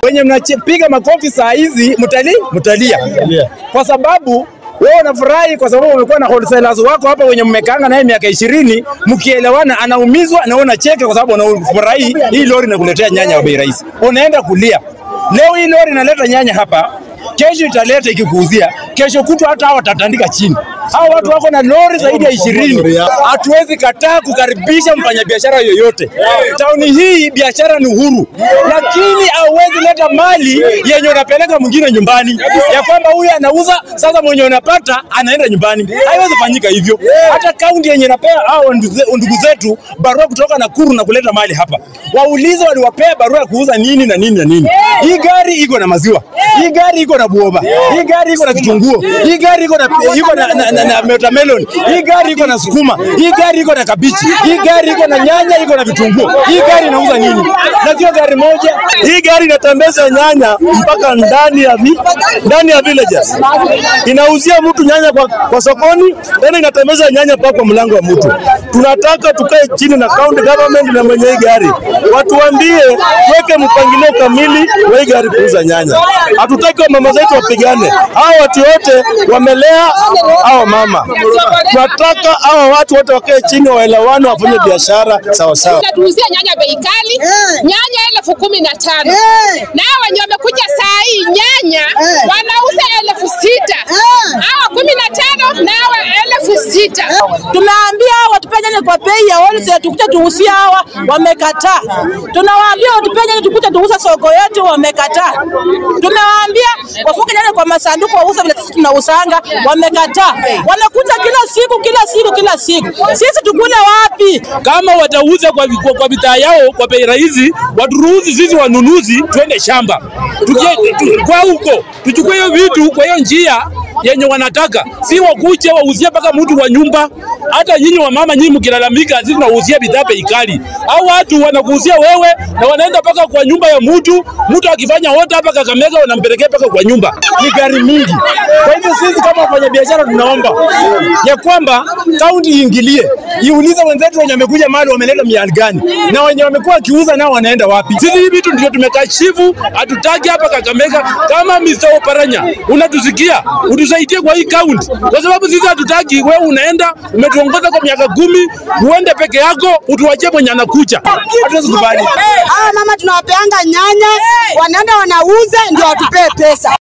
Wenye mnapiga makofi saa hizi mtali mtalia, kwa sababu wewe unafurahi kwa sababu umekuwa na wholesalers wako hapa wenye mmekaanga naye miaka ishirini, mkielewana, anaumizwa na wewe unacheka kwa sababu unafurahi hii lori inakuletea nyanya wa bei rahisi, unaenda kulia. Leo hii lori inaleta nyanya hapa, kesho italeta ikikuuzia, kesho kutwa hata hawa watatandika chini. Hao watu wako na lori zaidi ya ishirini. Hatuwezi kataa kukaribisha mfanyabiashara yoyote. Tauni hii biashara ni uhuru, lakini hauwezi leta mali yenye unapeleka mwingine nyumbani, ya kwamba huyu anauza sasa, mwenye unapata anaenda nyumbani. Haiwezi fanyika hivyo. Hata kaunti yenye napea hao ndugu zetu barua kutoka Nakuru na kuleta mali hapa, waulize waliwapea barua ya kuuza nini na nini na nini. Hii gari iko na maziwa, hii gari iko na buoba, hii gari iko na kitunguu, hii gari iko na iko na, na, na, na watermelon, hii gari iko na sukuma, hii gari iko na kabichi, hii gari iko na nyanya, iko na vitunguu. Hii gari inauza nini? Na sio gari moja. Hii gari inatembeza nyanya mpaka ndani ya vi, ndani ya villages. Inauzia mtu nyanya kwa, kwa sokoni, tena inatembeza nyanya mpaka kwa mlango wa mtu. Tunataka tukae chini na county government na mwenye hii gari watuambie, weke mpangilio kamili wa hii gari kuuza nyanya. Hatutaki mama zetu wapigane, hao watu wote wamelea hao mama. Tunataka hao watu wote wakae chini, waelewane, wafanye biashara sawa sawa. Tunatuuzia nyanya bei kali, nyanya elfu kumi na tano na wenye wamekuja saa hii nyanya wanauza elfu sita hawa kumi na tano na hawa elfu sita Tumeambia hawa watupe nyanya kwa bei ya wholesale, tukuje tuuzie hawa, wamekataa. Tunawaambia watupe nyanya tukuje tuuze soko yetu, wamekataa. Tumewaambia wafunge nyanya kwa masanduku wauze vile sisi tunausanga, wamekataa. Wanakuja kila siku kila siku kila siku, sisi tukule wapi? kama watauza kwa, kwa, kwa bidhaa yao kwa bei rahisi, waturuhusu sisi wanunuzi twende shamba Tukie, tu, kwa huko tuchukue hiyo vitu kwa hiyo njia yenye wanataka, si wakuje wauzie mpaka mtu wa nyumba. Hata nyinyi wa mama, nyinyi mkilalamika, sisi tunauzia bidhaa bei kali, au watu wanakuuzia wewe na wanaenda mpaka kwa nyumba ya mtu. Mtu akifanya wote hapa Kakamega, wanampelekea mpaka kwa nyumba. Ni gari mingi. Kwa hivyo sisi kama wafanyabiashara tunaomba ya kwamba kaunti iingilie, iulize wenzetu wenye wamekuja mahali wameleta miali gani, na wenye wamekuwa wakiuza nao wanaenda wapi? Sisi hivi vitu ndio tumekashifu, hatutaki hapa Kakamega. Kama Mr. Oparanya unatusikia, utusaidie kwa hii kaunti, kwa sababu sisi hatutaki wewe unaenda umetuongoza kwa miaka kumi, uende peke yako, utuachie mwenye anakuja. Hatuwezi kubali. Hawa mama tunawapeanga nyanya, wanaenda wanauza ndio watupee pesa.